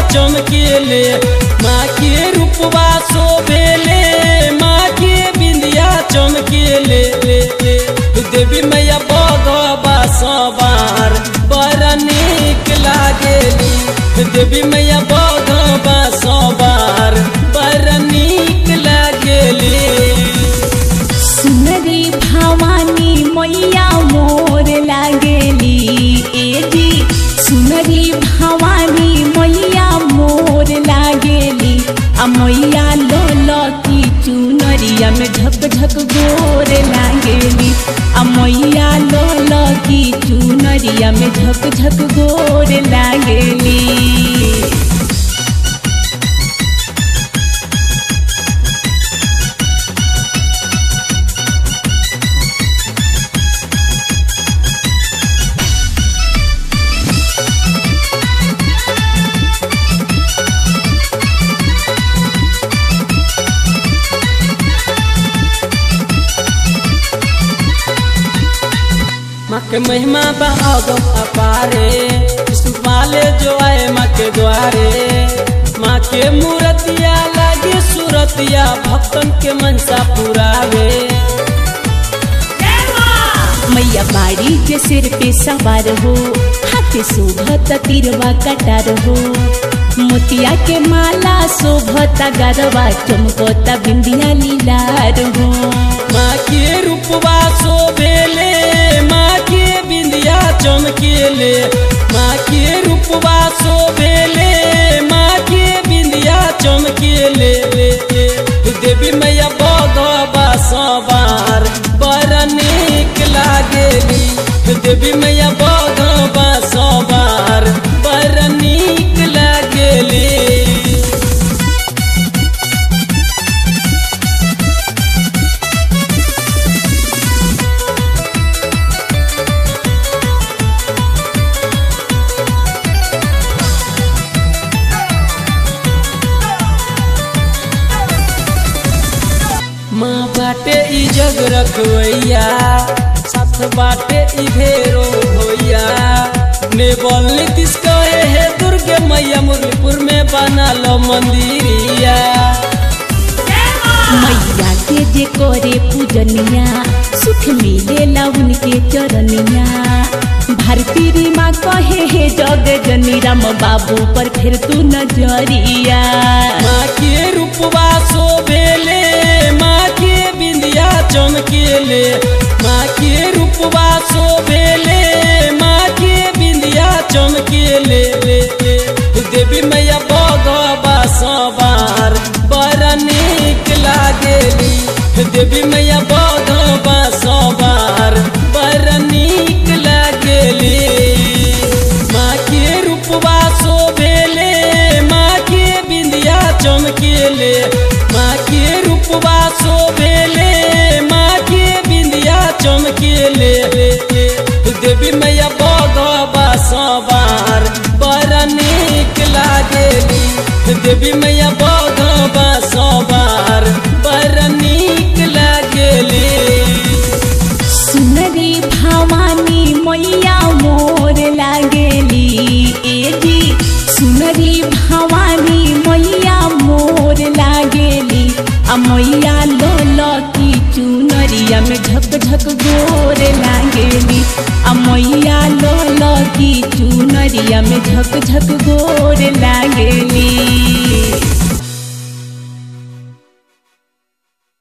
चमकेले माँ के रूपवा शोभेले माँ के बिंदिया चमकेले देवी मैया बगवा सवार बड़ा नीक लागेली देवी मैया बगवा सवार बड़ा नीक लागेली सुनरी भवानी मैया मोर लागेली ए जी सुनरी भवानी मैया मोर लागेली आ मैया लोल की चुनरिया में झक झक गोर लागेली आ मैया लोल की चुनरिया में झक झक गोर लागेली माँ के महिमा बहागम अपारे सुपाले जो आए माँ के द्वारे माँ के मूर्तिया लागे सूरतिया भक्तन के मनसा पुरावे मैया बाड़ी के सिर पे सवार हो हाथे शोभत तिरवा कटार हो मोतिया के माला शोभत गरवा चमकता बिंदिया लीलार हो माँ के रूपवा शोभेले माँ के बिंदिया चमकेले माँ के रूपवा शोभेले माँ के बिंदिया चमकेले देवी मैया बगवा सवार बड़ा नीक लागेली देवी मैया बगवा सवार बड़ा नीक लागेली माँ बाटे ई जग रखवैया साथ बाटे ई भेरो भैया ने बोल नीतीश कहे हे दुर्गे मैया मुरलीपुर में बना लो मंदिरिया मैया के जे करे पूजनिया सुख मिलेला उनके चरनिया भारती री माँ कहे हे जग जनी राम बाबू पर फिर तू नजरिया माँ के रूपवा शोभेले माँ के बिंदिया चमकेले माँ के रूपवा शोभेले माँ के बिंदिया चमकेले देवी मैया बगवा सवार बड़ा नीक लागेली देवी मैया बगवा सवार बड़ा नीक लागेली माँ के रूपवा शोभेले माँ के बिंदिया चमकेले माँ के रूपवा शोभेले माँ के बिंदिया चमकेले देवी मैया बगवा सवार बड़ा नीक लागेली देवी मैया बगवा सवार बड़ा नीक लागेली सुनरी भवानी मैया मोर लागेली ए जी सुनरी भवानी मैया मोर लागेली आ मैया लोल की चुनरिया में झक झक गोर लागेली आ मैया लोल की चुनरिया में झक झक गोर लागेली